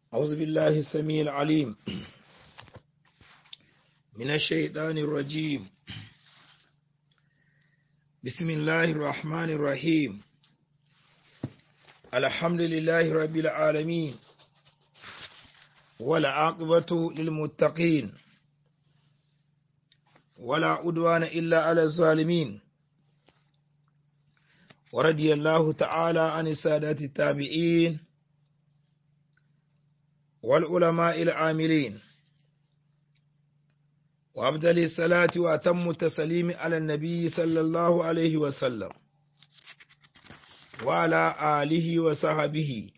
أعوذ بالله السميع العليم من الشيطان الرجيم بسم الله الرحمن الرحيم الحمد لله رب العالمين والعاقبة للمتقين ولا عدوان إلا على الظالمين ورضي الله تعالى عن السادة التابعين والعلماء العاملين وأبدل الصلاة وأتم التسليم على النبي صلى الله عليه وسلم وعلى آله وصحبه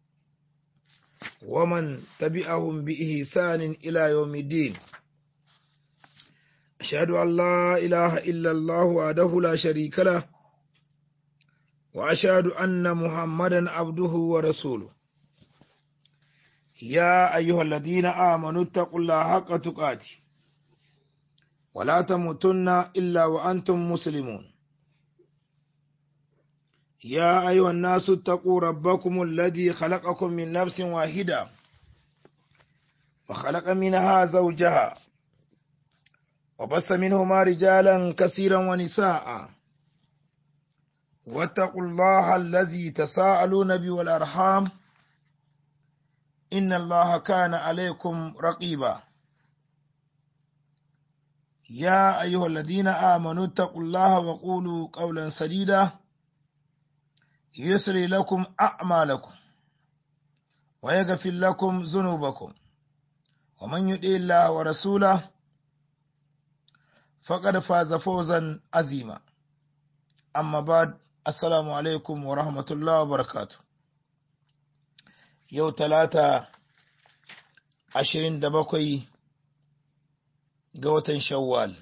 ومن تبعهم بإحسان إلى يوم الدين أشهد أن لا إله إلا الله وحده لا شريك له وأشهد أن محمدا عبده ورسوله يا أيها الذين آمنوا اتقوا الله حق تقاته ولا تموتن إلا وأنتم مسلمون يا أيها الناس اتقوا ربكم الذي خلقكم من نفس واحدة وخلق منها زوجها وبث منهما رجالا كثيرا ونساء واتقوا الله الذي تساءلون به والأرحام إن الله كان عليكم رقيبا يا أيها الذين آمنوا اتقوا الله وقولوا قولا سديدا يسري لكم أعمالكم ويغفر لكم ذنوبكم ومن يطع الله ورسوله فقد فاز فوزا عظيما أما بعد السلام عليكم ورحمة الله وبركاته yau talata ashirin da bakwai ga watan shawwal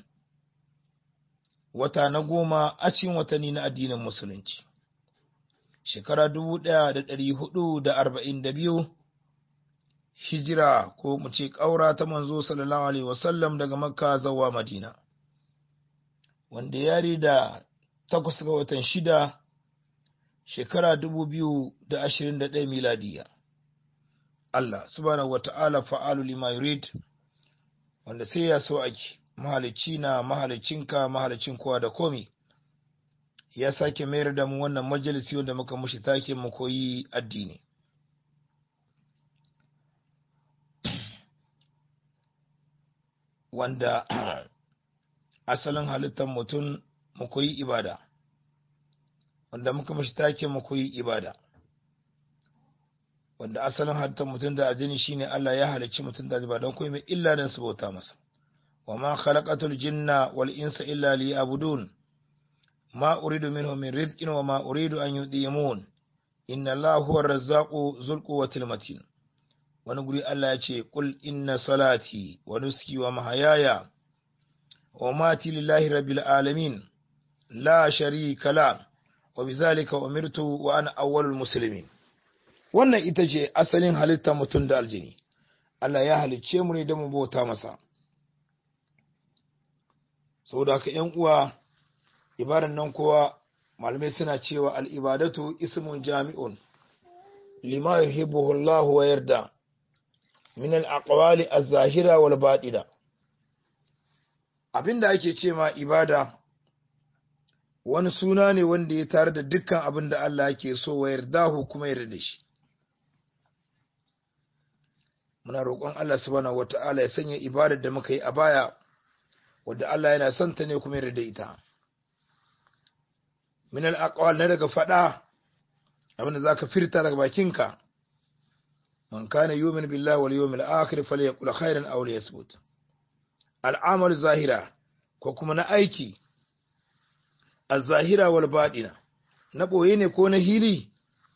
wata na goma a cikin watanni na addinin musulunci shekara dubu ɗaya da ɗari hudu da arba'in da biyu hijira ko mu ce ƙaura ta manzo sallallahu alaihi wasallam daga makka zawa madina wanda yari da takwas ga watan shida shekara dubu biyu da ashirin da ɗaya miladiya Allah subhanahu wata'ala fa'alu lima yurid wanda sai ya so ake mahalicci na mahalicinka mahalicin kowa da komi ya sake mayar da mu wannan majalisi wanda muka mushi take mu koyi addini wanda asalin halittar mutum mu koyi ibada wanda muka mushi take mu koyi ibada wanda asalin halittar mutum da aljini shine Allah ya halicci mutum da ba don komai mai illa dan su bauta masa wa ma khalaqatul jinna wal insa illa liya'budun ma uridu minhum min rizqin wa ma uridu an yudimun inna Allaha huwa razzaqu dhul quwwatil matin wani guri Allah ya ce qul inna salati wa nuski wa mahayaya wa mati lillahi rabbil alamin la sharika la wa bizalika umirtu wa ana awwalul muslimin wannan ita ce asalin halittar mutum da aljini Allah ya halicce mu ne don mu bauta masa saboda haka ‘yan uwa ibadan nan kowa malamai suna cewa al'ibadatu ismun jami'un lima yuhibbuhu Allah wa yarda min al-aqwali az-zahira wal batina abinda ake ce ma ibada wani suna ne wanda ya tare da dukkan abin da Allah yake so wa yardahu kuma yarda da shi muna roƙon Allah subhanahu wata'ala ya sanya ibadar da muka yi a baya wadda Allah yana son ta ne kuma yarda da ita min al-aqwal na daga fada abin da zaka firta daga bakinka man kana yu'min billahi wal yawmil akhir falyaqul khairan aw liyasmut al-amal zahira ko kuma na aiki az-zahira wal baɗina na boye ne ko na hili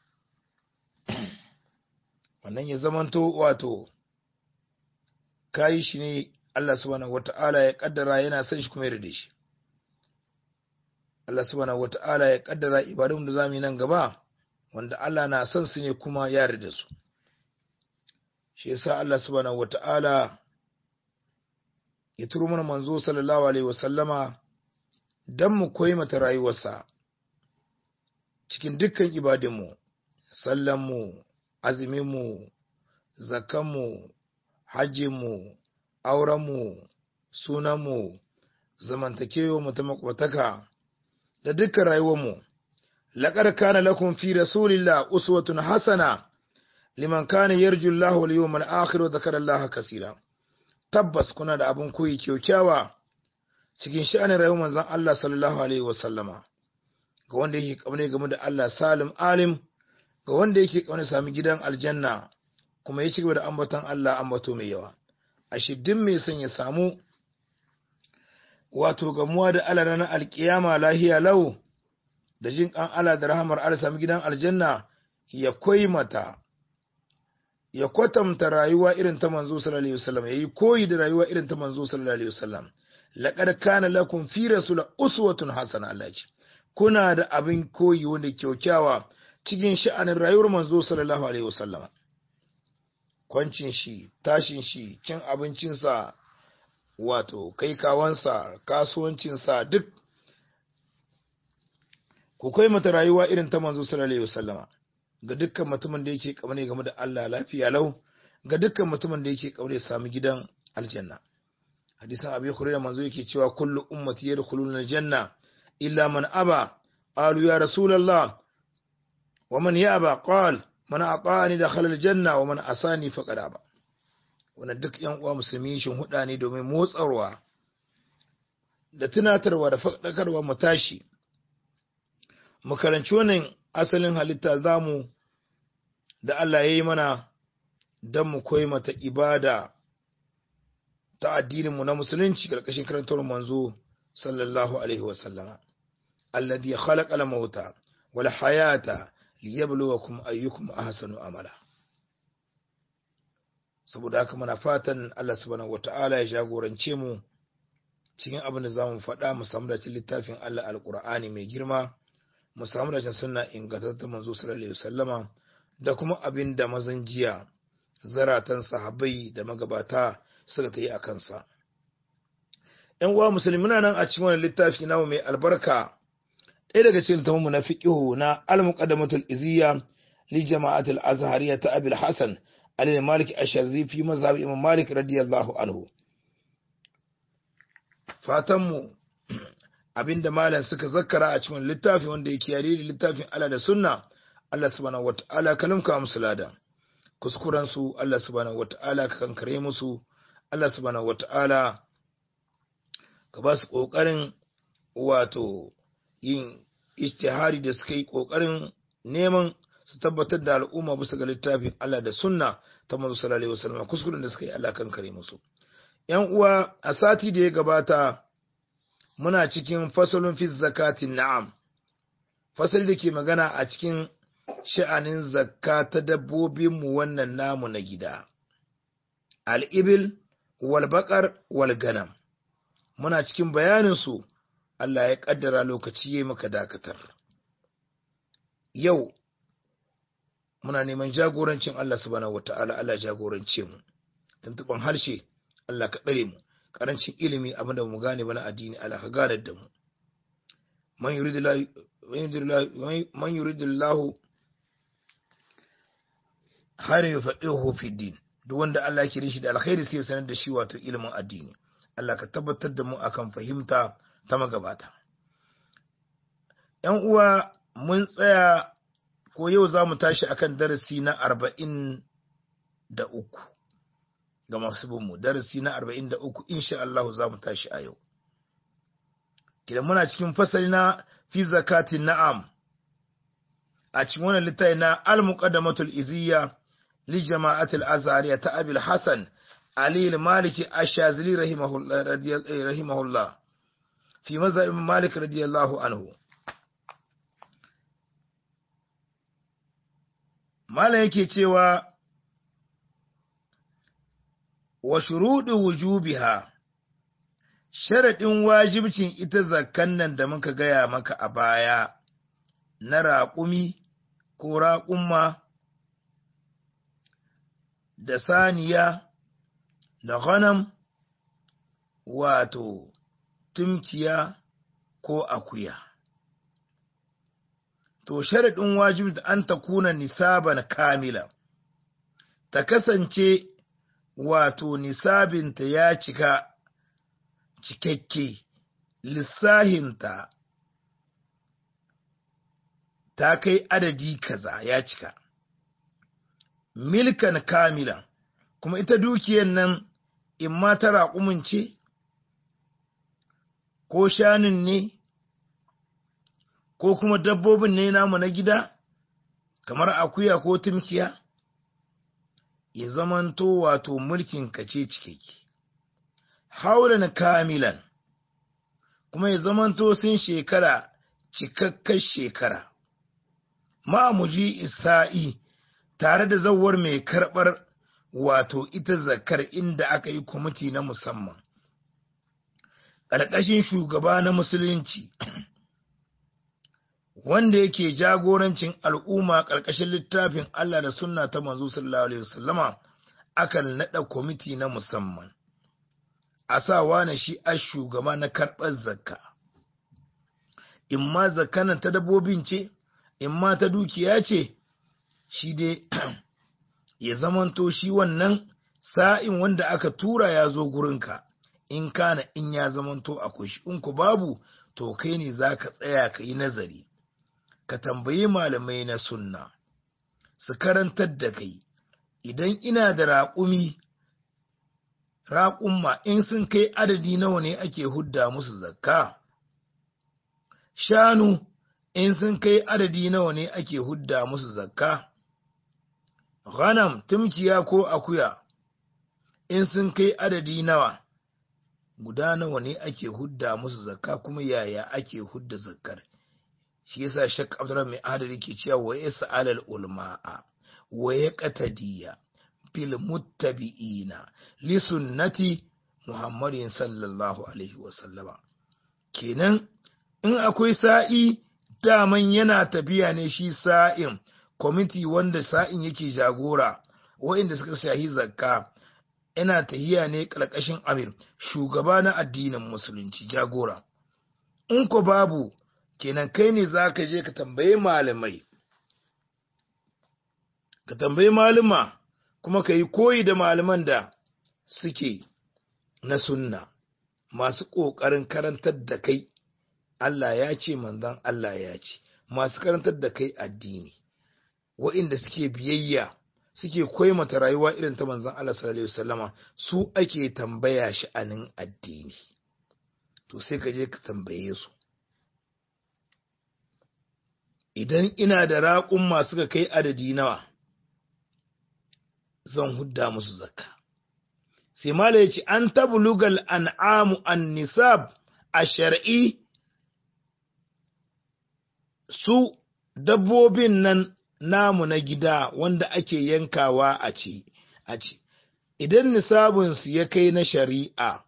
wannan ya zamanto wato kayi shi ne Allah subhanahu wata'ala ya kaddara yana son shi kuma yarda shi Allah subhanahu wata'ala ya kaddara ibadun da zamu yi nan gaba wanda Allah na son su ne kuma ya yarda su shi yasa Allah subhanahu wata'ala ya turo mana manzo sallallahu alaihi wasallama dan mu koyi mata rayuwarsa cikin dukkan ibadunmu sallanmu azuminmu zakanmu hajjinmu aurenmu sunanmu zamantakewa mu ta makwataka da dukkan rayuwarmu laqad kana lakum fi rasulillah uswatun hasana liman kana yarju Allah wal yawmal akhir wa dhakara Allah kaseera tabbas kuna da abin koyi kyaukyawa cikin sha'anin rayuwar manzon Allah sallallahu alaihi wasallama ga wanda yake kaune game da Allah salim alim ga wanda yake kaune sami gidan aljanna kuma ya ci gaba da ambaton Allah ambato mai yawa ashe duk mai son ya samu wato gamuwa da Allah ranar alkiyama lahiya lau da jin kan Allah da rahamar Allah sami gidan aljanna ya koyi mata ya kwatanta rayuwa irin ta manzo sallallahu alaihi wasallam yayi koyi da rayuwa irin ta manzo sallallahu alaihi wasallam laqad kana lakum fi rasul uswatun hasana Allah ce kuna da abin koyi wanda kyaukyawa cikin sha'anin rayuwar manzo sallallahu alaihi wasallam kwancin shi tashin shi cin abincinsa wato kai kawansa kasuwancinsa duk ku kai mata rayuwa irin ta manzo sallallahu alaihi wasallama ga dukkan mutumin da yake kamar game da Allah lafiya lau ga dukkan mutumin da yake kamar sami gidan aljanna hadisan abi hurairah manzo yake cewa kullu ummati yadkhuluna aljanna illa man aba qalu ya rasulullah wa man yaba qal man ata'ani dakhala aljanna wa man asani faqad aba wannan duk yan uwa musulmi shin huda ne domin motsarwa da tunatarwa da faɗakarwa mu tashi mu karanci wannan asalin halitta zamu da Allah ya yi mana don mu koyi mata ibada ta addininmu na musulunci ƙarƙashin karantar manzo sallallahu alaihi wasallama alladhi khalaqa al-mauta wal hayata liyabluwakum ayyukum ahsanu amala saboda haka muna fatan Allah subhanahu wata'ala ya jagorance mu cikin abin da zamu faɗa mu samu da littafin Allah alqur'ani mai girma mu samu da sunna ingantattun manzo sallallahu alaihi wasallama da kuma abin da mazan jiya zaratan sahabbai da magabata suka ta yi a kansa ‘yan uwa musulmi muna nan a cikin wani littafi namu mai albarka ɗaya daga cikin littafin na fiqihu na al-muqaddamatul iziyya li jama'atul azhariya ta abil hasan alil malik ash-shazi fi mazhab imam malik radiyallahu anhu fatan mu abinda malam suka zakkara a cikin littafi wanda yake yare da littafin Allah da sunna Allah subhanahu wata'ala ka limka musu lada kuskuren su Allah subhanahu wata'ala ka kankare musu Allah subhanahu wata'ala ka ba su kokarin wato yin ijtihari da suka yi kokarin neman su tabbatar da al'umma bisa ga littafin Allah da sunna ta manzo sallallahu alaihi wasallam kuskuren da suka yi Allah kankare musu yan uwa a sati da ya gabata muna cikin fasalin fi zakatin na'am fasali da ke magana a cikin sha'anin zakka ta dabbobinmu wannan namu na gida al'ibil walbaƙar walganam muna cikin bayaninsu Allah ya ƙaddara lokaci ya maka dakatar yau muna neman jagorancin Allah subhanahu wata'ala Allah jagorance mu tuntuban harshe Allah ka ɗare mu karancin ilimi abinda mu gane bana addini Allah ka gane da mu man yuridillahu khairu yufaqihu fi din duk wanda Allah ya shi da alkhairi sai ya sanar da shi wato ilimin addini Allah ka tabbatar da mu akan fahimta ta magabata ‘yan uwa mun tsaya ko yau za mu tashi akan darasi na arba'in da uku ga masu binmu darasi na arba'in da uku insha Allah za mu tashi a yau kidan muna cikin fasali na fi zakatin na'am a cikin wannan littafi na al-muqaddamatul iziyya li jama'atil azhariya ta abil hasan ali al-maliki ash-shazili rahimahullah rahimahullah fi mazhab malik radiyallahu anhu malam yake cewa wa shuruɗu wujubiha sharaɗin wajibcin ita zakkan nan da muka gaya maka a baya na raƙumi ko raƙumma da saniya da ghanam wato tumkiya ko akuya to sharaɗin wajibi da an ta kuna nisaban kamila ta kasance wato nisabinta ya cika cikakke lissahinta ta kai adadi kaza ya cika milkan kamilan kuma ita dukiyan nan in ma ta raƙumin ce ko shanun ne ko kuma dabbobin ne namu na gida kamar akuya ko tumkiya ya zamanto wato mulkin kace cikakke haulan kamilan kuma ya zamanto sun shekara cikakkar shekara ma'amuji isa'i tare da zawar mai karɓar wato ita zakar inda aka yi kwamiti na musamman ƙarƙashin shugaba na musulunci wanda yake jagorancin al'umma ƙarƙashin littafin Allah da sunna ta manzo sallallahu alaihi wasallama akan naɗa kwamiti na musamman a sa wane shi a shugaba na karɓar zakka in ma zakkanan ta dabbobin ce in ma ta dukiya ce shi dai ya zamanto shi wannan sa'in wanda aka tura ya zo gurinka in kana in ya zamanto akwai shi in ku babu to kai ne za ka tsaya ka yi nazari ka tambayi malamai na sunna su karantar da kai idan ina da raƙumi raƙumma in sun kai adadi nawa ne ake hudda musu zakka shanu in sun kai adadi nawa ne ake hudda musu zakka ghanam tumkiya ko akuya in sun kai adadi nawa guda nawa ne ake hudda musu zakka kuma yaya ake hudda zakkar shi yasa shak abdurrahman mai adadi ke cewa wa yas'al al ulama'a wa yaqtadiya fil muttabi'ina li sunnati muhammadin sallallahu alaihi wa sallama kenan in akwai sa'i daman yana tafiya ne shi sa'in kwamiti wanda sa'in yake jagora wa'inda suka shahi zakka yana tahiya ne ƙarƙashin amir shugaba na addinin musulunci jagora in ko babu kenan kai ne za ka je ka tambayi malamai ka tambayi malama kuma ka yi koyi da malaman da suke na sunna masu ƙoƙarin karantar da kai Allah ya ce manzon Allah ya ce masu karantar da kai addini wa'inda suke biyayya suke koimata rayuwa irin ta manzon Allah sallallahu alaihi wasallama su ake tambaya sha'anin addini to sai ka je ka tambaye su idan ina da raƙun masu ka kai adadi nawa zan hudda musu zakka sai mala ya ce an tablugal an'amu an nisab a shar'i su dabbobin nan namu na gida wanda ake yankawa a ce a ce idan nisabinsu ya kai na shari'a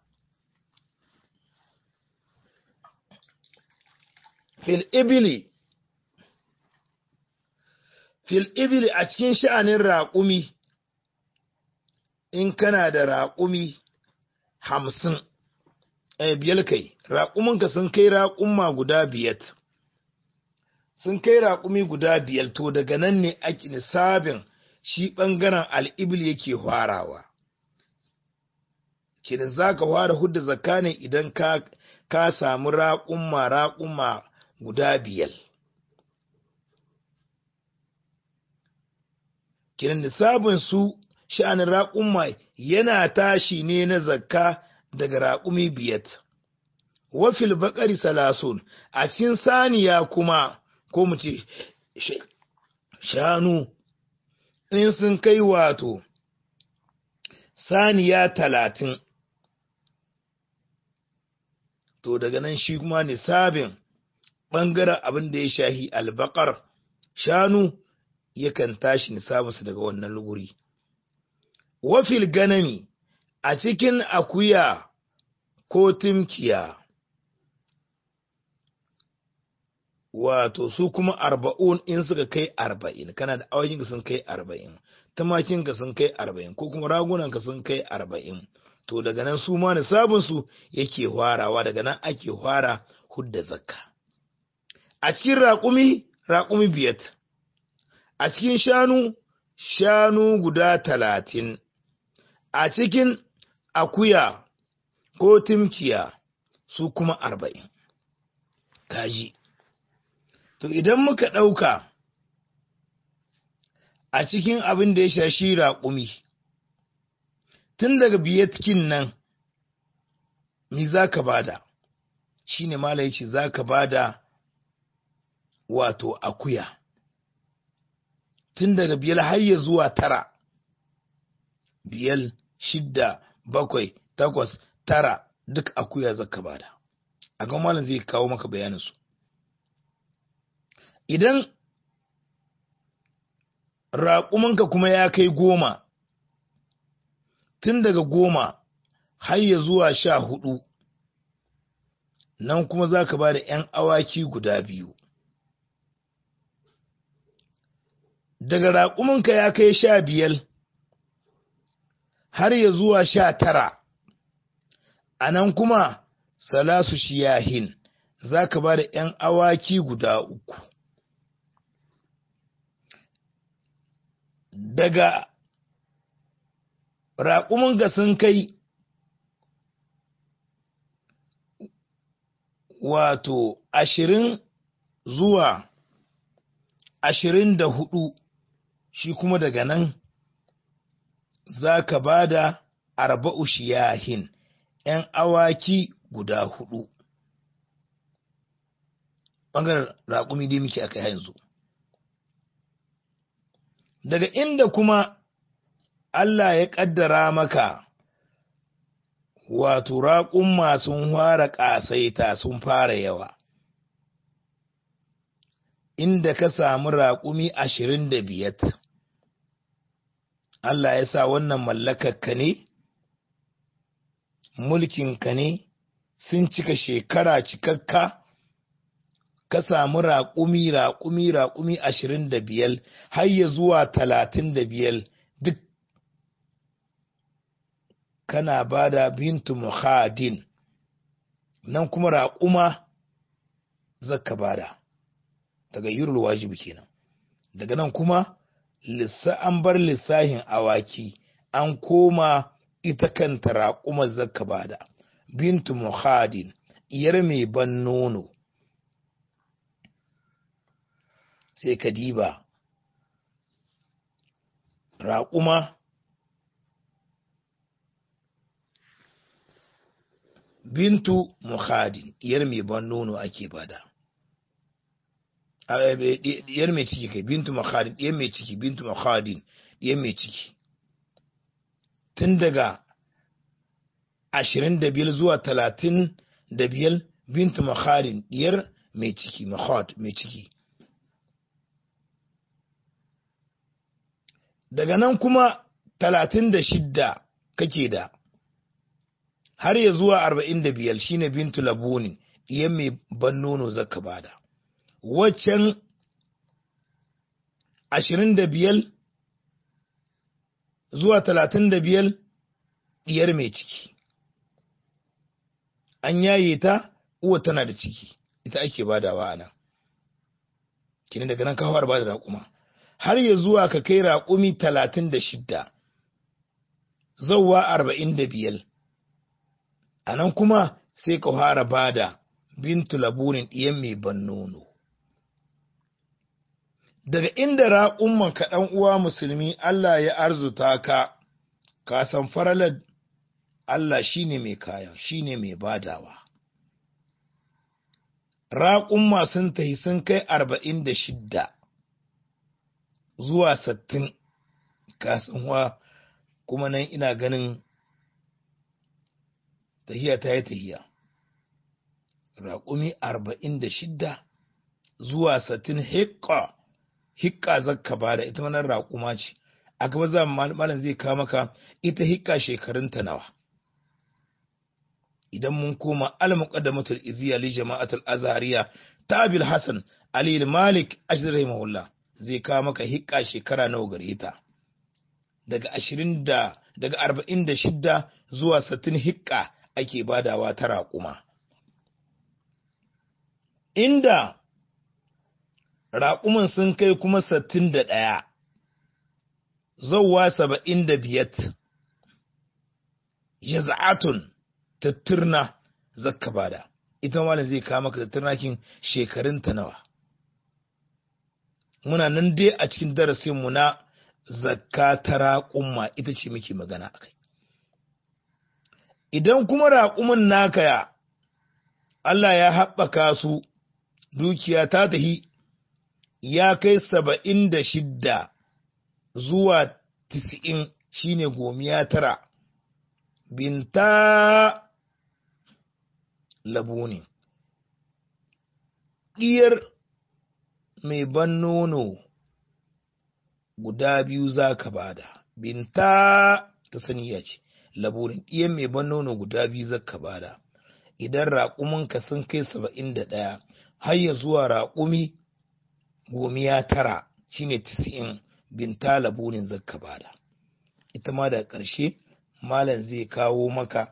fil ibili fil ibili a cikin sha'anin raƙumi in kana da raƙumi hamsin eh, biyar kai raƙuminka sun kai raƙumma guda biyar sun kai raƙumi guda biyar to daga nan ne ake nisabin shi ɓangaren al'ibil yake farawa kidan za ka fara hudda zakka ne idan ka, ka samu raƙumma raƙumma guda biyar kidan nisabin su sha'anin raƙumma yana tashi ne na zakka daga raƙumi biyat. Wafil baƙari salasun a cikin saniya kuma ko mu ce shanu in sun kai wato saniya talatin. To daga nan shi kuma nisabin ɓangaren abin da ya shahi albakar shanu yakan tashi nisabinsu daga wannan luguri. wafil ganami a cikin akuya ko timkiya wato su kuma arba'un in suka kai arba'in kana da awakin sun kai arba'in tumakin ka sun kai arba'in ko kuma ragunan ka sun kai arba'in to daga nan su ma nisabin su yake hwarawa daga nan ake hwara hudda zakka a cikin raƙumi raƙumi biyat a cikin shanu shanu guda talatin a cikin akuya ko timkiya su kuma arba'in kaji to idan muka ɗauka a cikin abin da ya shashi raƙumi tun daga biyatkin nan mi za ka bada shi ne mala ya ce za ka bada wato akuya tun daga biyar har ya zuwa tara biyar shidda bakwai takwas tara duk akuya za ka bada a ga malam zai kawo maka bayaninsu idan raƙumanka kuma ya kai goma tun daga goma har ya zuwa sha hudu nan kuma za ka ba da ‘yan awaki guda biyu daga raƙumanka ya kai sha biyar har ya zuwa sha tara a nan kuma salasu shiyahin za ka ba da ‘yan awaki guda uku daga raƙumin sun kai wato ashirin zuwa ashirin da hudu shi kuma daga nan za ka ba da arba'u shiyahin ‘yan awaki guda hudu ɓangaren raƙumi dai muke aka yanzu daga inda kuma Allah ya ƙaddara maka wato raƙumma sun fara ƙasaita sun fara yawa inda ka samu raƙumi ashirin da biyat Allah ya sa wannan mallakarka ne mulkinka ne sun cika shekara cikakka ka samu raƙumi raƙumi raƙumi ashirin da biyar har ya zuwa talatin da biyar duk kana ba da bintu muhadin nan kuma raƙuma zaka bada daga yurul wajibi kenan daga nan kuma lissa an bar lissahin awaki an koma ita kanta raƙuma zaka bada bintu muhadin iyar mai ban nono sai ka diba raƙuma bintu muhadin iyar mai ban nono ake bada diyar mai ciki kai bintu muhadin diyar mai ciki bintu muhadin diyar mai ciki tun daga ashirin da biyar zuwa talatin da biyar bintu muhadin diyar mai ciki muhad mai ciki daga nan kuma talatin da shidda kake da har ya zuwa arba'in da biyar shine bintu labunin ɗiyan mai ban nono zaka bada waccan ashirin da biyar zuwa talatin da biyar ɗiyar mai ciki an yaye ta uwa tana da ciki ita ake badawa a nan kini daga nan kawar ba da raƙuma har ya zuwa ka kai raƙumi talatin da shidda zauwa arba'in da biyar a nan kuma sai ka fara bada bintu laburin ɗiyan mai ban nono daga inda raƙumman ka ɗan uwa musulmi Allah ya arzuta ka ka san faralar Allah shine mai kayan shine mai badawa raƙumma sun tahi sun kai arba'in da shidda zuwa sattin kasanwa kuma nan ina ganin tahiya ta yi tahiya raƙumi arba'in da shidda zuwa sattin hikka hikka zakka ba da ita wannan raƙuma ce a gaba za malam zai kawo maka ita hikka shekarunta nawa idan mun koma al-muqaddamatul iziya li jama'atul azhariya tabil hasan ali malik ashir rahimahullah zai kawo maka hikka shekara nawa gare ta daga 20 da daga 46 zuwa 60 hikka ake badawa ta raƙuma inda raƙuman sun kai kuma 61 zauwa saba'in da biyat ya za'atun tattirna zakka bada ita malam zai kawo maka tattirnakin shekarunta nawa muna nan dai a cikin darasinmu na zakka ta raƙumma ita ce muke magana a kai idan kuma raƙumin naka ya Allah ya haɓaka su dukiya ta tahi ya kai saba'in da shidda zuwa tis'in shine gomiya tara binta labu ne ɗiyar mai ban nono guda biyu za ka bada binta ta saniya ce laburin ɗiyan mai ban nono guda biyu za ka bada idan raƙuminka sun kai saba'in da ɗaya har ya zuwa raƙumi gomiya tara shine tisi'in binta laburin zakka bada ita ma da ƙarshe malam zai kawo maka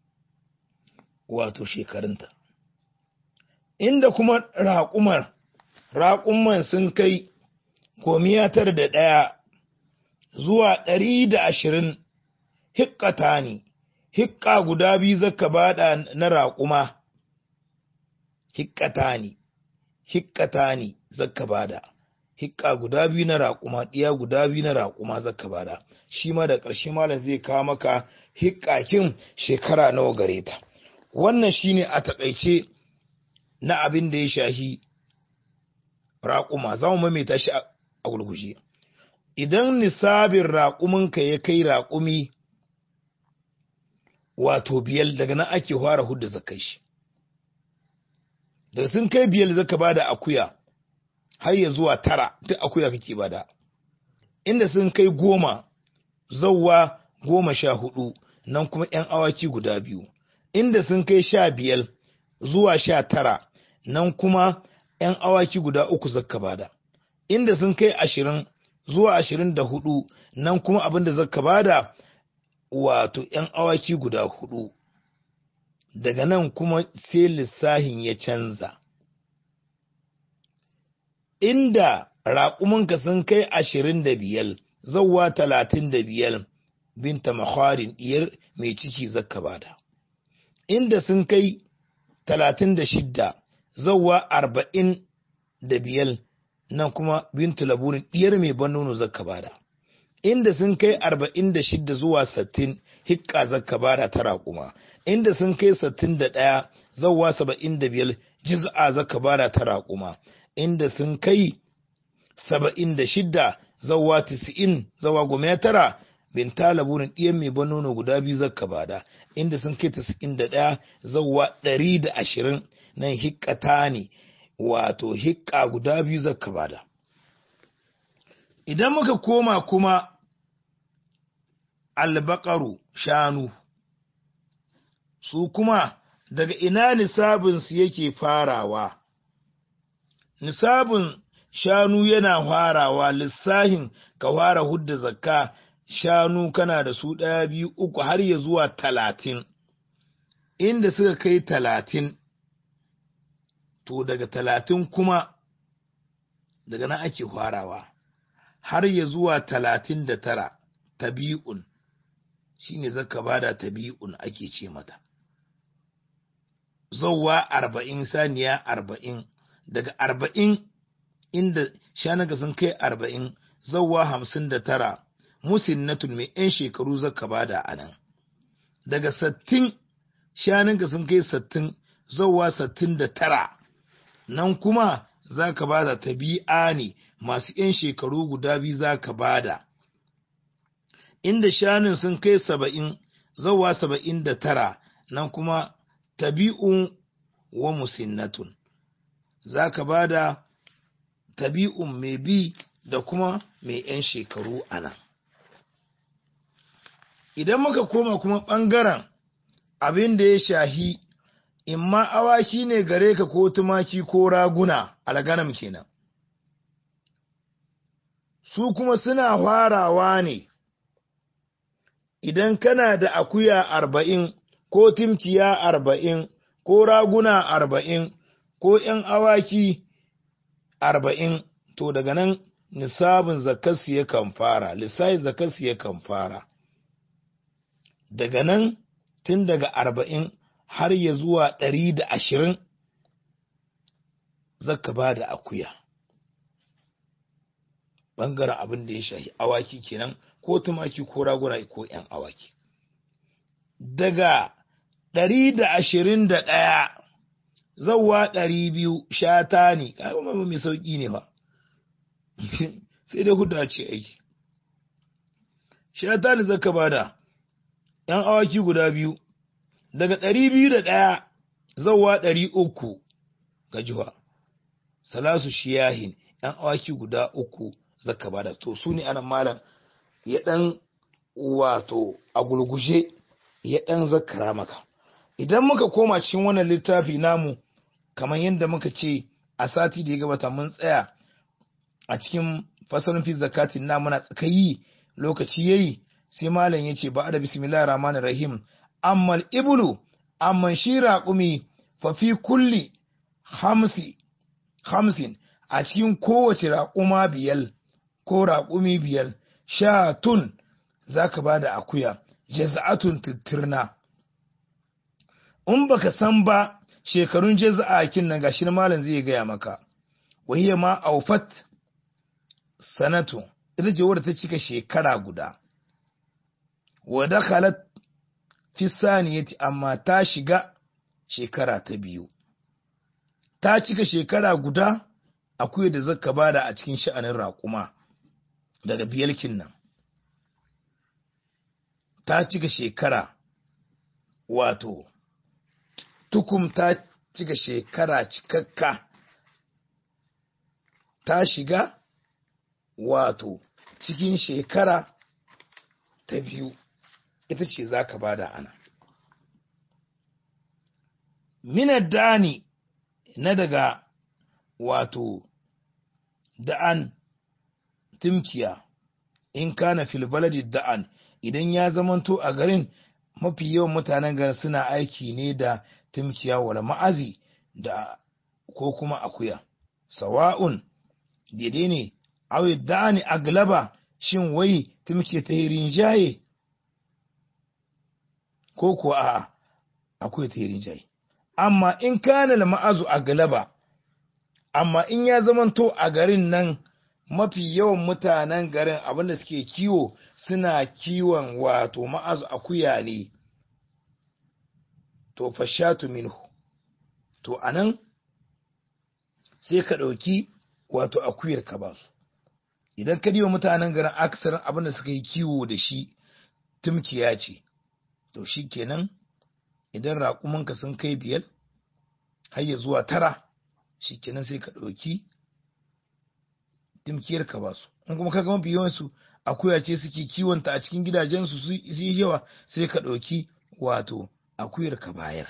wato shekarunta inda kuma raƙumar raƙumman sun kai gomiya tara da ɗaya zuwa ɗari da ashirin hikkata ne hikka guda biyu zaka bada na raƙuma hikkata ne hikkata ne zaka bada hikka guda biyu na raƙuma ɗiya guda biyu na raƙuma zaka bada shi ma da ƙarshe malam zai kawo maka hikkakin shekara nawa gare ta wannan shine a taƙaice na abin da ya shahi raƙuma za mu maimaita shi a gurguje idan nisabin raƙuminka ya kai raƙumi wato biyar daga nan ake fara hudda zakai shi da sun kai biyar zaka bada akuya har ya zuwa tara duk akuya kake bada inda sun kai goma zauwa goma sha hudu nan kuma yan awaki guda biyu inda sun kai sha biyar zuwa sha tara nan kuma yan awaki guda uku zaka bada inda sun kai ashirin zuwa ashirin da hudu nan kuma abin da zaka bada wato ‘yan awaki guda hudu, daga nan kuma sai lissahin ya canza. Inda raƙumanka sun kai ashirin da biyar, zauwa talatin da biyar, binta makwarin ɗiyar mai ciki zakka bada. Inda sun kai talatin da shidda, zauwa arba'in da biyar, nan kuma bintu laburin ɗiyar mai ban nono zakka bada. inda sun kai arba'in da shidda zuwa sattin hikka zakka bada ta raƙuma inda sun kai sattin da ɗaya zawwa saba'in da biyar jiz'a zakka bada ta raƙuma inda sun kai saba'in da shidda zawwa tis'in zawwa goma tara bin talabunin ɗiyan mai ban nono guda biyu zakka bada inda sun kai tis'in da ɗaya zawwa ɗari da ashirin nan hikkata ne wato hikka guda biyu zakka bada idan muka koma kuma albakaru shanu su kuma daga ina nisabinsu yake farawa nisabin shanu yana farawa lissahin ka fara hudda zakka shanu kana da su ɗaya biyu uku har ya zuwa talatin inda suka kai talatin to daga talatin kuma daga nan ake farawa har ya zuwa talatin da tara tabi'un shi ne zaka bada tabi'un ake ce mata zauwa arba'in saniya arba'in daga arba'in inda shanaga sun kai arba'in zauwa hamsin da tara musinnatun mai 'yan shekaru zaka bada a nan daga sattin shanunka sun kai sattin zauwa sattin da tara nan kuma za ka bada tabi'a ne masu 'yan shekaru guda biyu za ka bada inda shanun sun kai saba'in zawa saba'in da tara nan kuma tabi'un wa musinnatun za ka bada tabi'un mai bi da kuma mai 'yan shekaru a nan idan muka koma kuma ɓangaren abin da ya shahi imma awaki ne gare ka ko tumaki ko raguna alganam kenan su kuma suna farawa ne idan kana da akuya arba'in ko timkiya arba'in ko raguna arba'in ko ‘yan awaki arba'in to daga nan nisabin zakarsu yakan fara lissafin zakarsu yakan fara daga nan tun daga arba'in har ya zuwa ɗari da ashirin zaka ba da akuya ɓangaren abin da ya shahi awaki kenan ko tumaki ko raguna ko 'yan awaki daga ɗari da ashirin da ɗaya zauwa ɗari biyu shata ne kuma mai sauƙi ne ba sai dai huda ce aiki shata ne zaka bada ‘yan awaki guda biyu daga ɗari biyu da ɗaya zauwa ɗari uku ga jiwa salasu shiyahin ‘yan awaki guda uku zaka bada to su ne ana malam ya ɗan wato a gulguje ya ɗan zakara maka idan muka koma cikin wannan littafi namu kamar yadda muka ce a sati da ya gabata mun tsaya a cikin fasalin fi zakatin na muna tsakayi lokaci yayi sai malam ya ce ba da bismillahir rahmanir rahim ammal ibulu amman shi raƙumi fa fi kulli hamsi hamsin a cikin kowace raƙuma biyal ko raƙumi biyal sha tun za ka ba da akuya jaza'atun tittirna in baka san ba shekarun jaza'a kin nan gashi na malam zai gaya maka wahiya ma aufat sanatu ita ce wadda ta cika shekara guda wa dakhalat fi saniyati amma ta shiga shekara ta biyu ta cika shekara guda akwai da zaka bada a cikin sha'anin raƙuma daga biyalkin nan ta cika shekara wato tukum ta cika shekara cikakka ta shiga wato cikin shekara ta biyu ita ce za ka bada ana minar dani na daga wato da'an timkiya in kana filbaladi da'an idan ya zamanto a garin mafi yawan mutanen garin suna aiki ne da timkiya wala ma'azi da ko kuma akuya sawa'un daidai ne awi da'ani aglaba shin wai timke ta rinjaye ko kuwa a akwai ta rinjaye amma in kana ma'azu aglaba amma in ya zamanto a garin nan mafi yawan mutanen garin abinda suke kiwo suna kiwon wato ma'azu akuya ne to fashatu minhu to anan sai ka ɗauki wato akuyar ka ba su idan ka diwa mutanen garin aksarin abinda suka yi kiwo da shi tumkiya ce to shi kenan idan raƙumanka sun kai biyar har ya zuwa tara shi kenan sai ka ɗauki dimkiyar ka ba su in kuma ka gama biyansu akuya ce suke kiwonta a cikin gidajensu su yi yawa sai ka ɗauki wato akuyar ka bayar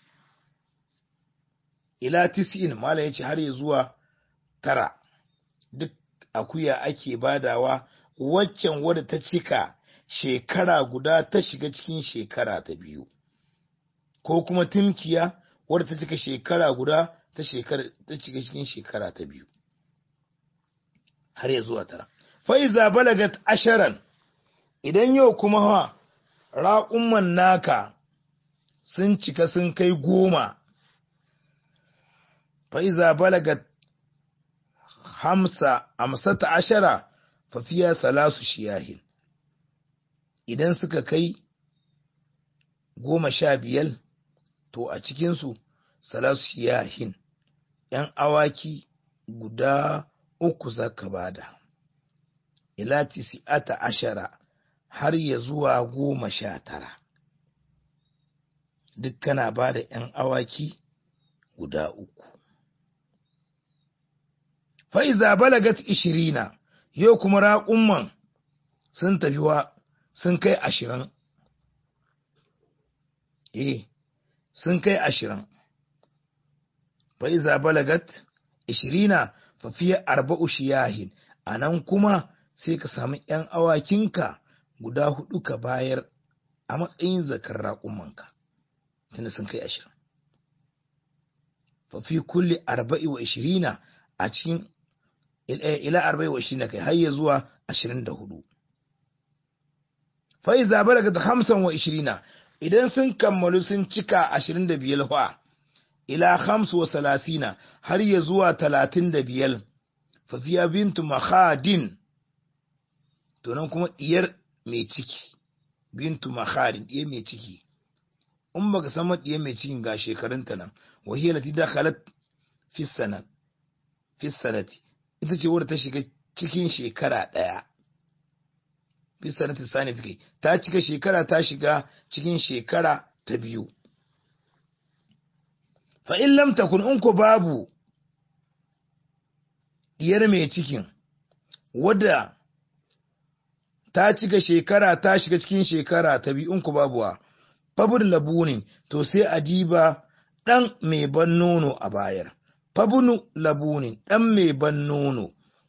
ila tis'in mala ya ce har ya zuwa tara duk akuya ake badawa waccan wadda ta cika shekara guda ta shiga cikin shekara ta biyu ko kuma timkiya wadda ta cika shekara guda ta shekara ta shiga cikin shekara ta biyu har ya zuwa tara fa'iza balagat asharan idan yau kuma ha raƙumman naka sun cika sun kai goma fa'iza balagat hamsa amsata ashara fafiya salasu shiyahin idan suka kai goma sha biyar to a cikinsu salasu shiyahin ‘yan awaki guda uku zaka bada ila tisi'ata ashara har ya zuwa goma sha tara duk kana bada ‘yan awaki guda uku fa'iza balagat ishirina yau kuma raƙumman sun tafi wa sun kai ashirin eh sun kai ashirin fa'iza balagat ishirina fafiya arba'u shiyahin a nan kuma sai ka sami ‘yan awakinka guda hudu ka bayar a matsayin zakar raƙumanka tunda sun kai ashirin fafi kulle arba'i wa ishirina a cikin ila arba'in wa ishirin kai har ya zuwa ashirin da hudu fa iza balagat hamsan wa ishirina idan sun kammalu sun cika ashirin da biyar fa ila hamsu wa salasina har ya zuwa talatin da biyar fa fiya bintu mahadin to nan kuma diyar mai ciki bintu mahadin diyar mai ciki in baka san diyar mai cikin ga shekarunta nan wahiyar lati dakhalat fi sanat fi sanati ita ce wadda ta shiga cikin shekara ɗaya fi sanati sani take ta cika shekara ta shiga cikin shekara ta biyu fa in lam takun in ko babu diyar mai cikin wadda ta cika shekara ta shiga cikin shekara ta biyu in ko babu wa fabul labunin to sai a diba ɗan mai ban nono a bayar fabunu labunin ɗan mai ban nono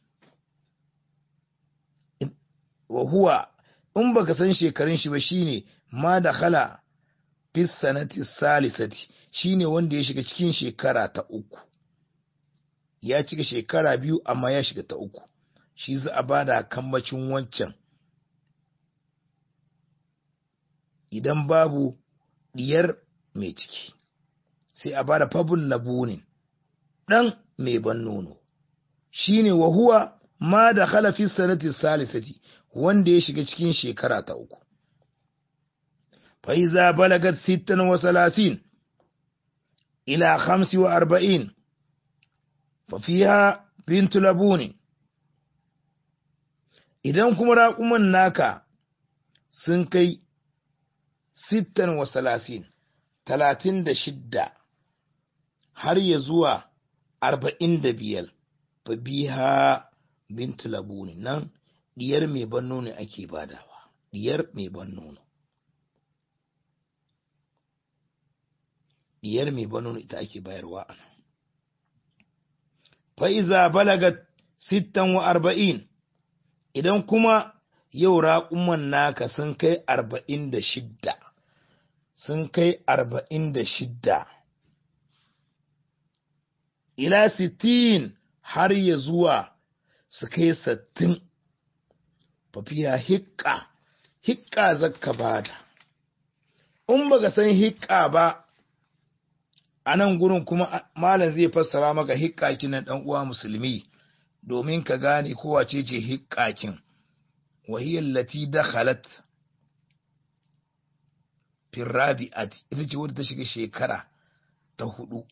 wa huwa in baka san shekarun shi ba shine ma da khala fi sanati salisati shine wanda ya shiga cikin shekara ta uku ya cika shekara biyu amma ya shiga ta uku shi za a bada kambacin wancan idan babu diyar mai ciki sai a bada fabun labunin ɗan mai ban nono shine wa huwa ma da khala fi sanati salisati wanda ya shiga cikin shekara ta uku. Faiza balagat sittan wa salasin ila hamsi wa arba'in, fafiha bintu labuni. Idan kuma raƙuman naka sun kai sittan wa salasin, talatin da shidda, har ya zuwa arba'in da biyar, fa biha bintu labuni nan diyar mai ban nono ake badawa diyar mai ban nono diyar mai ban nono ita ake bayarwa a nan fa'iza balagat sittan wa arba'in idan kuma yau raƙuman naka sun kai arba'in da shidda sun kai arba'in da shidda ila sittin har ya zuwa su kai sattin fafiya hikka hikka zakka bada in baka san hikka ba a nan gurin kuma malam zai fassara maka hikkakin nan dan uwa musulmi domin ka gane ko wace ce hikkakin wahiyar lati dakhalat fi rabi'ati ita ce wadda ta shiga shekara ta hudu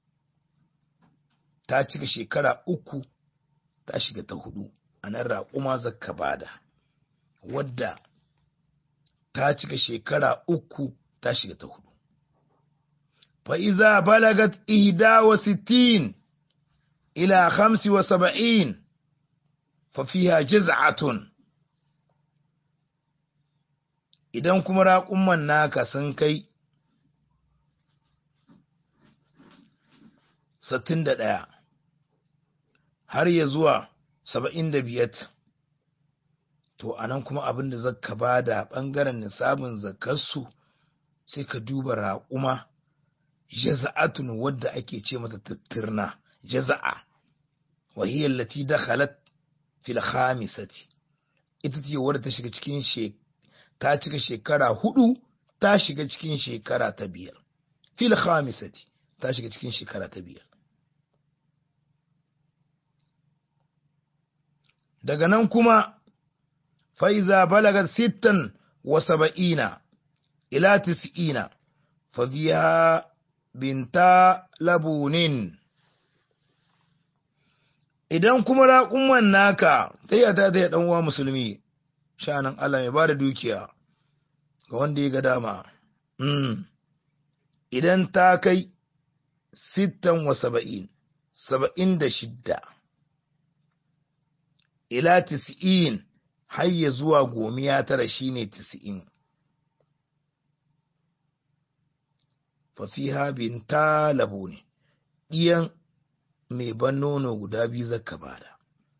ta cika shekara uku ta shiga ta hudu a nan raƙuma zakka bada wadda ta cika shekara uku ta shiga ta hudu. Fa'iza balagat ihda wa sittin ila hamsi wa saba'in fafiya jiz'atun idan kuma raƙumman naka sun kai sittin da ɗaya har ya zuwa saba'in da biyat to a nan kuma abin da zaka ba da ɓangaren nisabin zakarsu sai ka duba raƙuma jaza'atun wadda ake ce mata tattirna jaza'a wahiyar lati da halat fil khamisati ita ce wadda ta shiga cikin ta cika shekara hudu ta shiga cikin shekara ta biyar fil khamisati ta shiga cikin shekara ta biyar daga nan kuma فإذا بلغت ستا وسبعين إلى تسعين فبها بنتا لبون idan kuma raƙumman naka ta yi ta ya ɗan uwa musulmi sha'anin Allah mai ba da dukiya ga wanda ya ga dama idan ta kai sittan wa saba'in saba'in da shidda ila tis'in har ya zuwa gomiya tara shine tis'in fafiha binta labo ne ɗiyan mai ban nono guda biyu zaka bada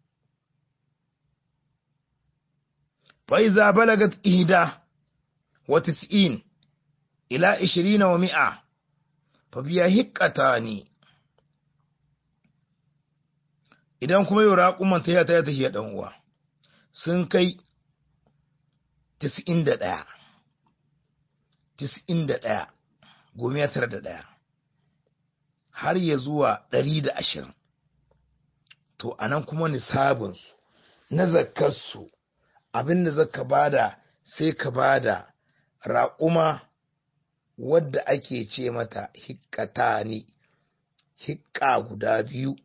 fa'iza balagat ihda wa tis'in ila ishirina wa mi'a fafiya hikkata ne idan kuma yau raƙuman ta yata ya tafiya ɗan uwa sun kai tis'in da ɗaya tis'in da ɗaya gomiya tara da ɗaya har ya zuwa ɗari da ashirin to a nan kuma nisabinsu na zakarsu abin da zaka bada sai ka bada raƙuma wadda ake ce mata hikkata ne hikka guda biyu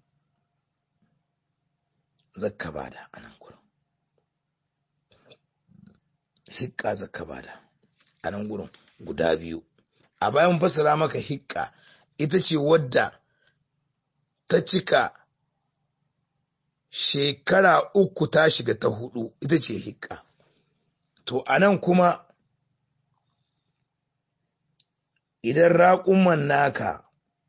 zaka bada a nan gurin hikka zaka bada a nan gurin guda biyu a bayan fasara maka hikka ita ce wadda ta cika shekara uku ta shiga ta hudu ita ce hikka to a nan kuma idan raƙuman naka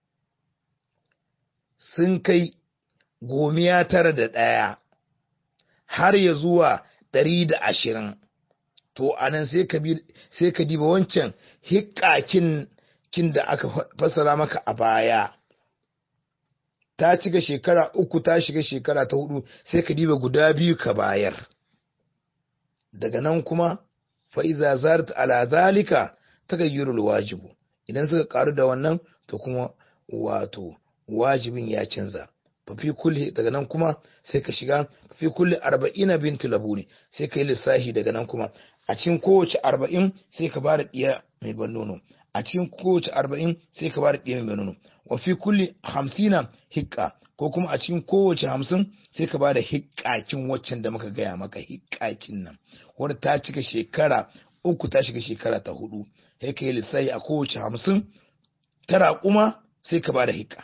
sun kai gomiya tara da ɗaya har ya zuwa ɗari da ashirin to a nan sai ka diba wancan hikakin kin da aka fasara maka a baya ta cika shekara uku ta shiga shekara ta hudu sai ka diba guda biyu ka bayar daga nan kuma fa'iza zart ala zalika ta gayyurul wajibu idan suka karu da wannan to kuma wato wajibin ya canza fafi kulle daga nan kuma sai ka shiga fafi kulle arba'ina bintu labuni sai ka yi lissahi daga nan kuma a cikin kowace arba'in sai ka ba da ɗiya mai ban nono a cikin kowace arba'in sai ka ba da ɗiya mai ban nono wa fi kulli hamsina hikka ko kuma a cikin kowace hamsin sai ka ba da hikkakin waccan da muka gaya maka hikkakin nan wadda ta cika shekara uku ta shiga shekara ta hudu sai ka yi lissahi a kowace hamsin tara kuma sai ka ba da hikka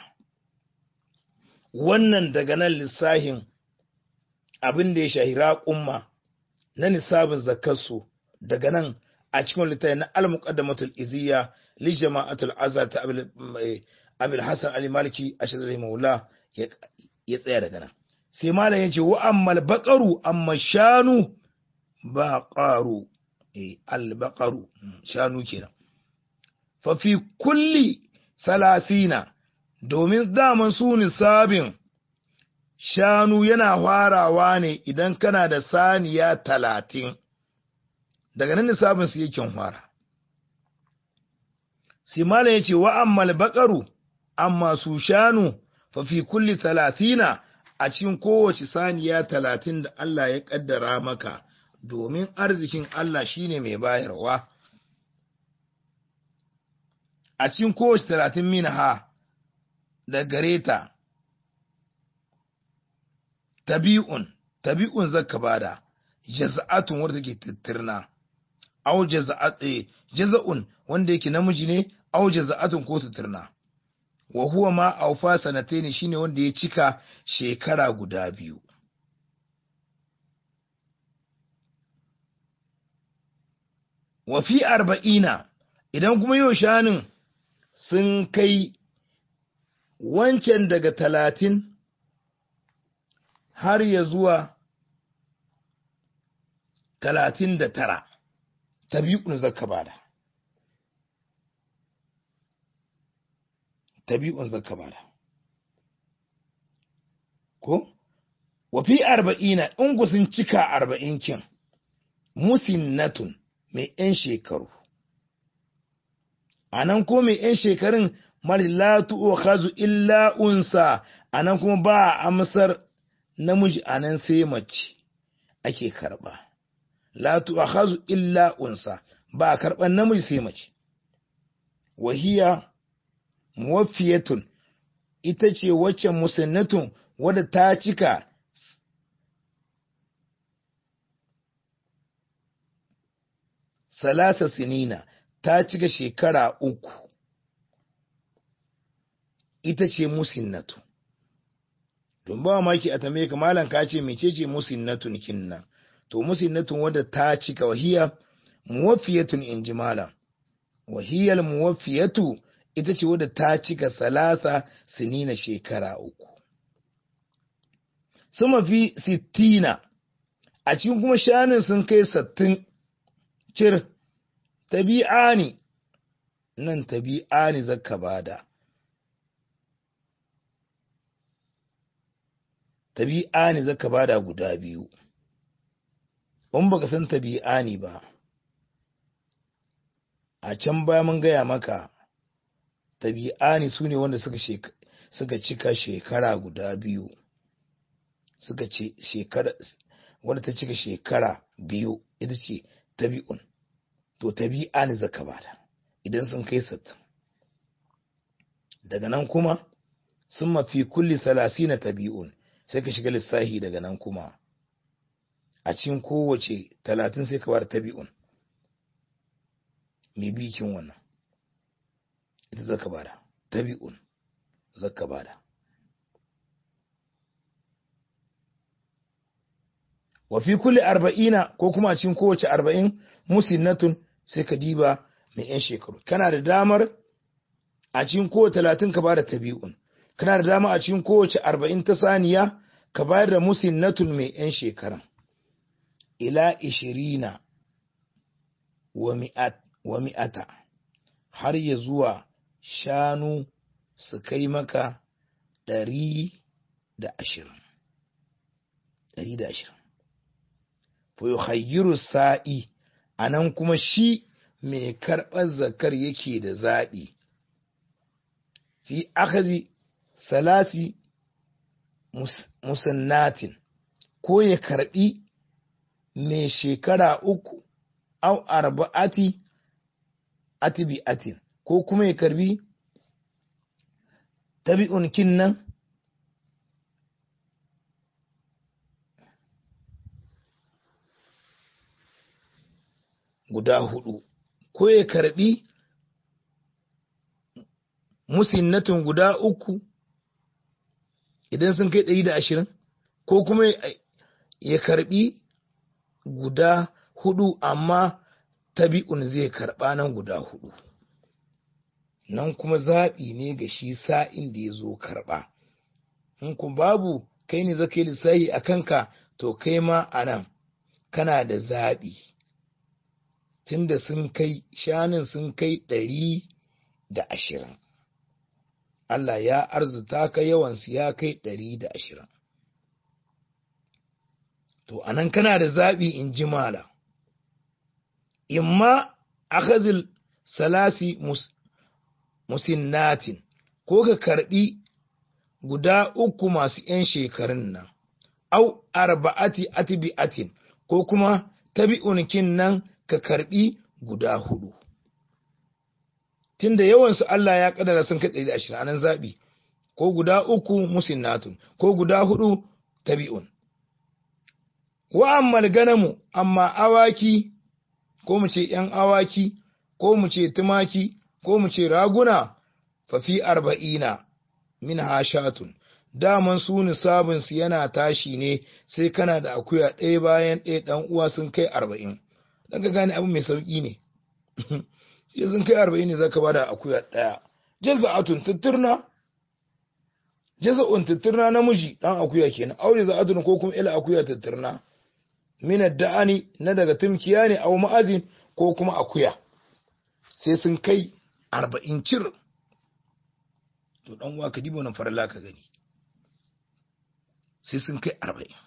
wannan daga nan lissahin abin da ya shahi raƙumma na nisabin zakarsu daga nan a cikin littafi na al-muqaddamatul iziyya li jama'atul azhar ta abil hasan ali maliki ashhadu maula ya tsaya daga nan sai malam yace wa ammal baqaru amma shanu baqaru eh al baqaru shanu kenan fa fi kulli salasina domin daman su nisabin shanu yana farawa ne idan kana da saniya talatin daga nan nisabin su yake fara simala ya ce wa ammal baƙaru amma su shanu fa fi kulli talatina a cikin kowace saniya talatin da Allah ya ƙaddara maka domin arzikin Allah shine mai bayarwa a cikin kowace talatin min ha da gare ta tabi'un tabi'un zaka bada jaza'atun wanda take tittirna aw jaza'at jaza'un wanda yake namiji ne aw jaza'atun ko tittirna wa huwa ma awfa sanataini shine wanda ya cika shekara guda biyu wa fi arba'ina idan kuma yau shanin sun kai wancan daga talatin har ya zuwa talatin da tara tabi'un zaka bada tabi'un zaka bada ko wafi arba'ina in ku sun cika arba'in kin musinnatun mai ‘yan shekaru a nan ko mai ‘yan shekarun marilatu o hazu illa unsa a nan kuma ba a amsar namiji a nan sai mace ake karɓa latu a hazu illa unsa ba a karɓar namiji sai mace wahiya muwafiyatun ita ce wacce musannatun wadda ta cika salasa sinina ta cika shekara uku ita ce musinnatu don ba maki a tambaye ka malam ka ce mecece musinnatun kinnan to musinnatun wadda ta cika wahiya muwaffiyatun in ji malam wahiyar muwaffiyatu ita ce wadda ta cika salasa sinina shekara uku sama fi sittina a cikin kuma shanin sun kai sattin cir tabi'a ne nan tabi'a ne zaka bada tabi'ani zaka bada guda biyu in baka san tabi'ani ba a can baya mun gaya maka tabi'ani su ne wanda suka suka cika shekara guda biyu suka ce shekara wanda ta cika shekara biyu ita ce tabi'un to tabi'ani zaka bada idan sun kai sattin daga nan kuma sun mafi kulli salasina tabi'un sai ka shiga lissahi daga nan kuma a cikin kowace talatin sai ka bada tabi'un mai bikin wannan ita zaka bada tabi'un zaka bada wa fi kulli arba'ina ko kuma a cikin kowace arba'in musinnatun sai ka diba mai yan shekaru kana da damar a cikin kowace talatin ka bada tabi'un kana da dama a cikin kowace arba'in ta saniya ka bayar da musinnatun mai yan shekaran ila ishirina wa mi'ata har ya zuwa shanu su kai maka ɗari da ashirin ɗari da ashirin fa sa'i a nan kuma shi mai karɓar zakar yake da zaɓi fi akazi salasi musannatin ko ya karɓi mai shekara uku au arba'ati atibi'atin ko kuma ya karbi tabi'un kinnan guda hudu ko ya karbi musinnatun guda uku idan sun kai ɗari da ashirin ko kuma ya karbi guda hudu amma tabi'un zai karɓa nan guda hudu nan kuma zaɓi ne ga shi sa'in da ya zo karɓa in ku babu kai ne zaka yi lissahi a kanka to kai ma a nan kana da zaɓi tunda sun kai shanin sun kai ɗari da ashirin Allah ya arzuta ka yawansu ya kai ɗari da ashirin to anan kana da zaɓi in ji mala imma akhazil salasi mus, musinnatin ko ka karɓi guda uku masu ‘yan shekarun nan, au arba'ati atibi'atin ko kuma tabi'unkin nan ka karɓi guda hudu. Tunda yawansu Allah ya ƙadara sun kai ɗari da ashirin anan zaɓi, ko guda uku musinnatun, ko guda hudu tabi'un. Wa ammal ganamu, amma awaki, ko mu ce ‘yan awaki, ko mu ce tumaki, ko mu ce raguna, fafi arba'ina. min hashatun daman su nisabinsu yana tashi ne sai kana da akuya ɗaya bayan ɗaya ɗan uwa sun kai arba'in don ka gane abu mai sauƙi ne sai sun kai arba'in ne zaka bada akuya ɗaya jaza'atun tutturna jaza'un tutturna namiji ɗan akuya kenan aure za'atun ko kuma ila akuya tutturna min da'ani na daga tumkiya ne au ma'azin ko kuma akuya sai sun kai arba'in cir to dan uwa ka dibo nan farilla ka gani sai sun kai arba'in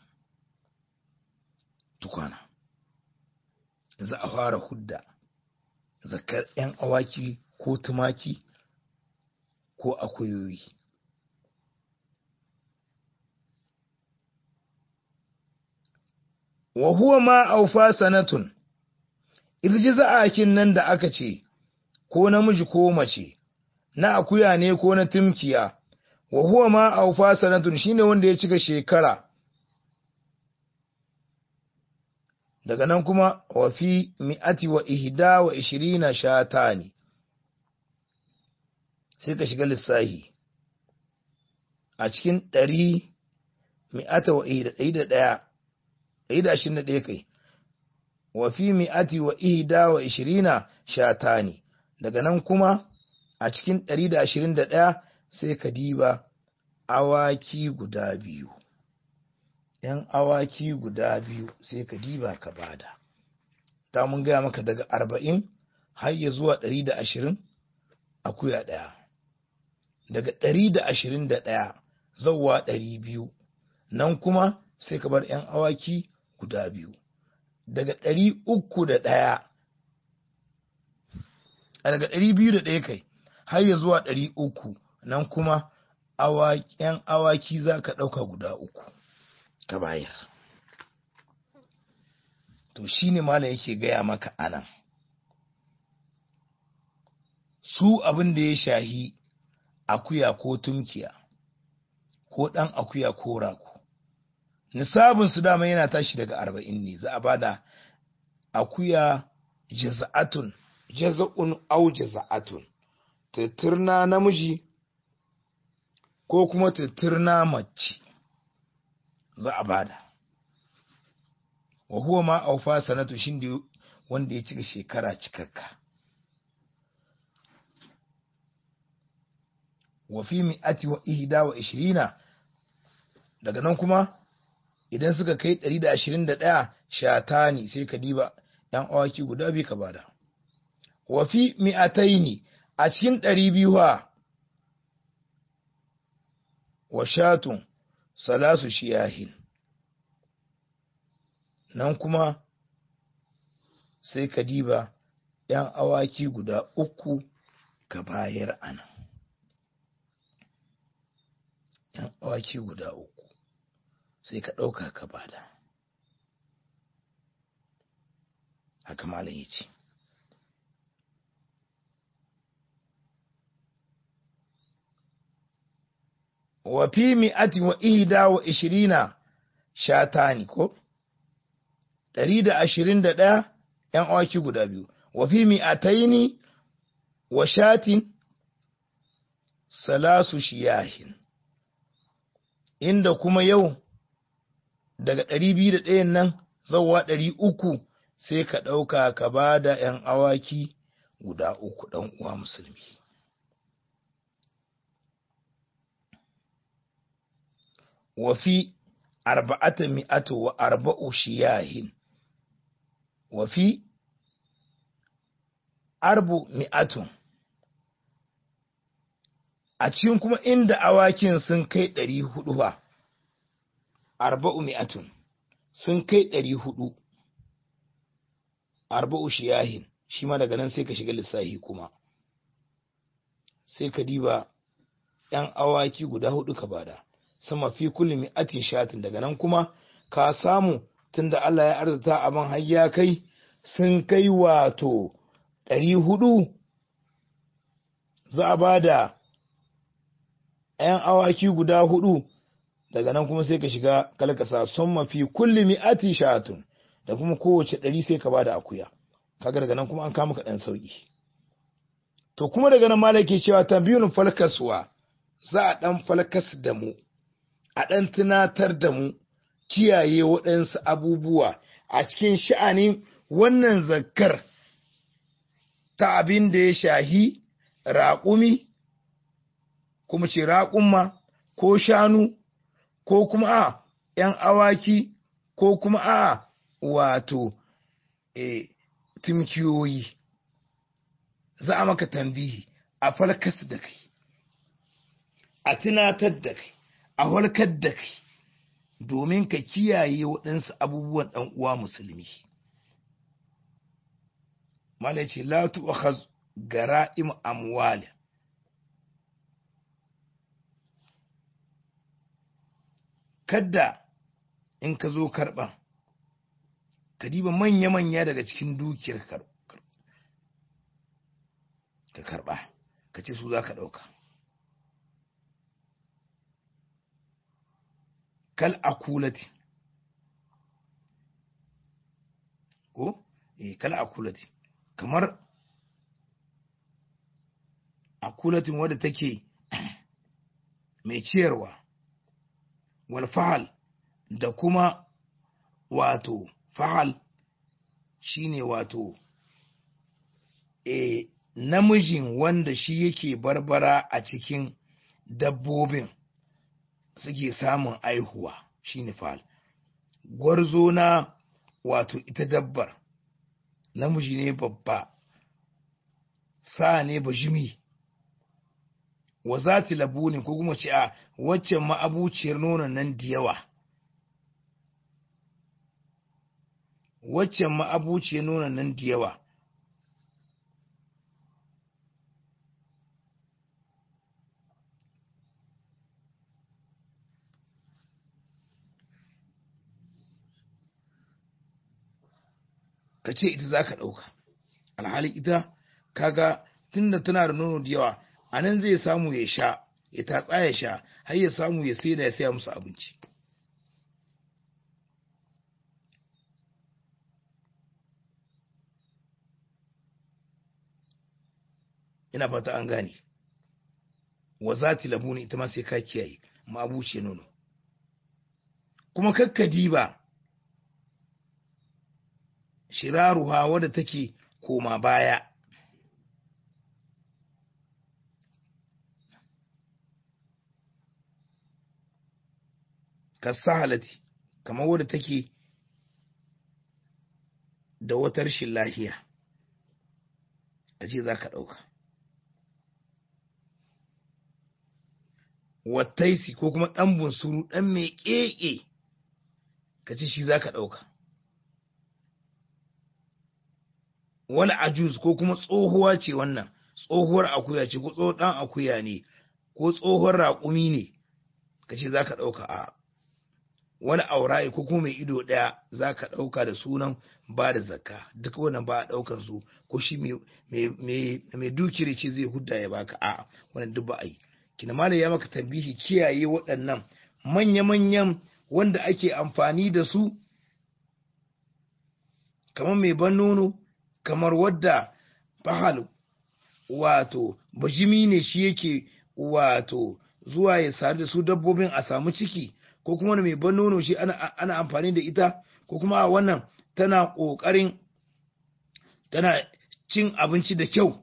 tukwana za a fara hudda zakar yan awaki ko tumaki ko akuyoyi wa huwa ma aufa sanatun irji za'akin nan da aka ce ko namiji ko mace na akuya ne ko na timkiya wa huwa ma aufa sanatun shine wanda ya cika shekara daga nan kuma wa fi mi'ati wa ihda wa ishirina shatani sai ka shiga lissahi a cikin ɗari mi'ata wa ihda ɗari da ɗaya ɗari da ashirin da ɗaya kai wa fi mi'ati wa ihda wa ishirina shatani daga nan kuma a cikin ɗari da ashirin da ɗaya sai ka diba awaki guda biyu ‘yan awaki guda biyu sai ka diba ka bada ta mun gaya maka daga arba'in har ya zuwa ɗari da ashirin akuya ɗaya daga ɗari da ashirin da ɗaya zauwa ɗari biyu nan kuma sai ka bar ‘yan awaki guda biyu daga ɗari uku da ɗaya a daga ɗari biyu da ɗaya kai har ya zuwa ɗari uku nan kuma ‘yan awaki za ka ɗauka guda uku ka bayar to shi ne malam yake gaya maka anan su abin da ya shahi akuya ko tunkiya ko ɗan akuya ko rako nisabin su dama yana tashi daga arba'in ne za a bada akuya jaza'atun jaza'un au jaza'atun tattirna namiji ko kuma tattirna mace za a bada wa huwa ma aufa sanatu shin wanda ya cika shekara cikakka wa fi mi'ati wa ihda wa ishirina daga nan kuma idan suka kai 121 shatani sai ka diba ɗan awaki guda biyu ka bada wa fi mi'ataini a cikin ɗari biyu wa shatun salasu shiyahin nan kuma sai ka diba ‘yan awaki guda uku ka bayar ana ‘yan awaki guda uku sai ka ɗauka ka bada haka malam ya ce wa fi mi'ati wa ihda wa ishirina shatani ko ɗari da ashirin da ɗaya ‘yan awaki guda biyu wa fi mi'ataini wa shatin salasu shiyahin inda kuma yau daga ɗari biyu da ɗayan nan zauwa ɗari uku sai ka ɗauka ka ba da ‘yan awaki guda uku ɗan uwa musulmi. Wafi arba'ata mi'atu wa arba'u shiyahin, wafi arbu mi'atun, a cikin kuma inda awakin sun kai ɗari hudu ba, arba'u mi'atun sun kai ɗari hudu. arba'u shiyahin shi ma daga nan sai ka shiga lissahi kuma sai ka diba ‘yan awaki guda hudu ka bada sama fi kulli mi'atin shatin daga nan kuma ka samu tunda Allah ya arzita abin har ya kai sun kai wato ɗari hudu za a bada ‘yan awaki guda hudu daga nan kuma sai ka shiga kalkasa sun mafi kulli mi'atin shatun da kuma kowace ɗari sai ka bada akuya kaga daga nan kuma an kama ka ɗan sauƙi to kuma daga nan malaki cewa tambiyun falkaswa za a ɗan falkas da mu a ɗan tunatar da mu kiyaye waɗansu abubuwa a cikin sha'anin wannan zakkar ta abin da ya shahi raƙumi kuma ce raƙumma ko shanu ko kuma a ‘yan awaki ko kuma a wato e, timkiyoyi za a maka tambihi a falkas da kai a tunatar da kai a walkar da kai domin ka kiyaye waɗansu abubuwan ɗan uwa musulmi mala ce la tu'khaz gara'im amwal kadda in ka zo karɓan ka diba manya-manya daga cikin dukiyar ka karɓa ka ce su za ka ɗauka kal akulati ko eh kal akulati kamar akulatin wadda take mai ciyarwa wal fahal da kuma wato fahal shine wato e namijin wanda shi yake barbara a cikin dabbobin suke samun aihuwa shine fahal gwarzo na wato ita dabbar namiji ne babba sa ne bajimi wa zati labunin ko kuma ce a waccan ma'abuciyar nonon nan da yawa waccan ma'abuciyar nonon nan da yawa ka ce ita za ka ɗauka alhali ita kaga tunda tana da nono da yawa a nan zai samu ya sha ya tatsa ya sha har ya samu ya sai da ya saya musu abinci ina fata an gane wa zati labuni ita ma sai ka kiyaye ma abuce nono kuma kakkadi ba shiraruha wadda take koma baya kasahalati kamar wadda take da wata rashin lahiya a ce za ka ɗauka wattaisi ko kuma ɗan bunsuru ɗan mai ƙeƙe ka ce shi za ka ɗauka wani ajuz ko kuma tsohuwa ce wannan tsohuwar akuya ce ko tsohon ɗan akuya ne ko tsohon raƙumi ne ka ce za ka ɗauka a wani auraye ko kuma mai ido ɗaya za ka ɗauka da sunan ba da zakka duk wannan ba a ɗaukan su ko shi mai dukiri ce zai hudda ya baka a wannan duk ba a yi kina malam ya maka tambihi kiyaye waɗannan manya-manyan wanda ake amfani da su kamar mai ban nono kamar wadda fahal wato bajimi ne shi yake wato zuwa ya sadu da su dabbobin a samu ciki ko kuma wani mai ban nono shi ana, ana amfani da ita ko kuma wannan tana ƙoƙarin tana cin abinci da kyau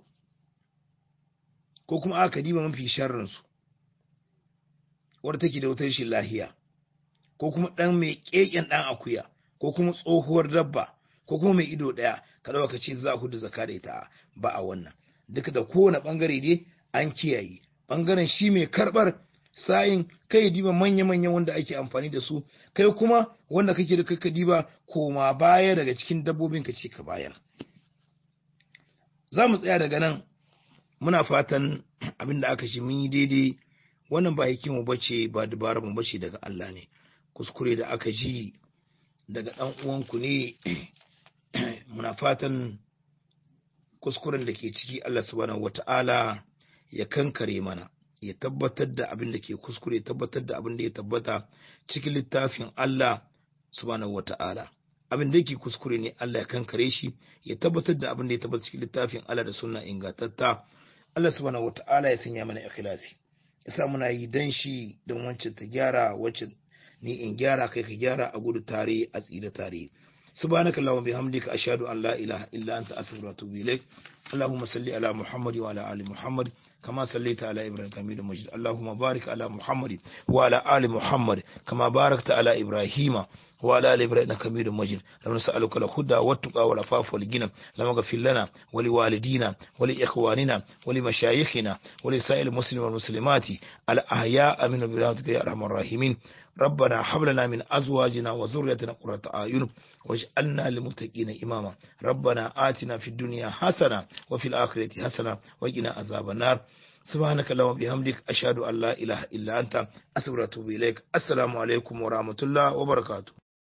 ko kuma aka diba mafi sharrinsu wadda take da wata rashin lahiya ko kuma ɗan mai ƙeƙen ɗan akuya ko kuma tsohuwar dabba ko kuma mai ido ɗaya ka ɗauka ka ce za ku da zaka da ita ba a wannan duka da kowane ɓangare dai an kiyaye ɓangaren shi mai karɓar sayin kai diba manya-manya wanda ake amfani da su kai kuma wanda kake da kaka diba koma baya daga cikin dabbobin ka ce ka bayar za mu tsaya daga nan muna fatan abin da aka shi mun yi daidai wannan ba hikimu bace ba dabarar mu bace daga Allah ne kuskure da aka ji daga ɗan uwanku ne muna fatan kuskuren da ke ciki Allah subhanahu wata'ala ya kankare mana ya tabbatar da abin da ke kuskure tabbatar da abin da ya tabbata cikin littafin Allah subhanahu wata'ala abin da yake kuskure ne Allah ya kankare shi ya tabbatar da abin da ya tabbata cikin littafin Allah da sunna ingantatta Allah subhanahu wata'ala ya sanya mana ikhlasi yasa muna yi dan shi don wancan ta gyara wacce ni in gyara kai ka gyara a gudu tare a tsira tare سبحانك اللهم بحمدك أشهد أن لا إله إلا أنت أستغفرك وأتوب إليك اللهم صل على محمد وعلى آل محمد كما صليت على إبراهيم حميد مجيد اللهم بارك على محمد وعلى آل محمد كما باركت على إبراهيم وعلى آل إبراهيم إنك حميد مجيد اللهم نسألك الهدى والتقى والعفاف والغنى اللهم اغفر لنا ولوالدينا ولإخواننا ولمشايخنا ولسائر المسلمين والمسلمات الأحياء من برحمتك يا أرحم الراحمين ربنا هب لنا من أزواجنا وذريتنا قرة أعين واجعلنا للمتقين إماما ربنا آتنا في الدنيا حسنة وفي الآخرة حسنة وقنا عذاب النار سبحانك اللهم وبحمدك أشهد أن لا إله إلا أنت أستغفرك وأتوب إليك السلام عليكم ورحمة الله وبركاته